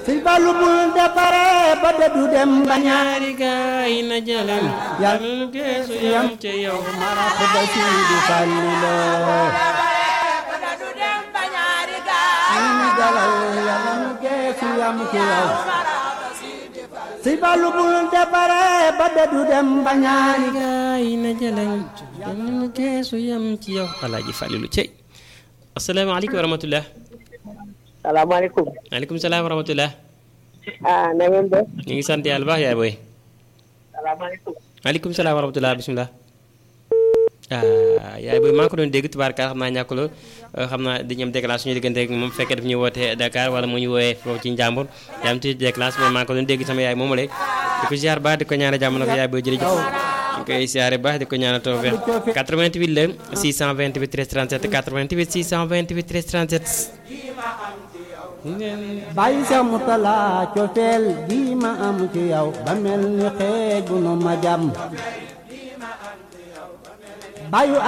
sëñ Fallu bul defare ba dëddu dem ba ñaari gaay na jëlem Yàlla yàlla geesu yam ca yow marax ba Sidi Fallu la ñu dalal yàlla nu geesu yam ci yow sëñ Fallu bul defare ba dëddu dem ba ñaari ñaari gaay na jëlem yàlla geesu yam ci yow alaaji Falilu cey asalaamaaleykum wa rahmatullah salaamaaleykum maaleykum salaam wa rahmatullah ah na ngeen def ñu ngi sant yàlla baax yaay booy salaamaaleykum maaleykum salaam wa rahmatullah bisimilah ah yaay booy maa ngi ko doon dégg tubaarkaar xam naa ñàkkuloo xam naa dañu am déclaration suñu diggante ak moom fekkee daf ñuy wootee Dakar wala mu ñu woowee foofu ci Njàmbur yaa am ci déclaration mais maa ngi ko doon dégg sama yaay moomu lay di ko ziar baax di ko ñaanal jàmm na ko yaay booy jërëjëf ñu koy ziare baax di ko ñaanal tawfeex 88 la 628 13 37 88 628 13 37 bàyyi sa mutala cofeel gi ma am ci yow ba mel ni xeegu nu ma jàmm bàyyu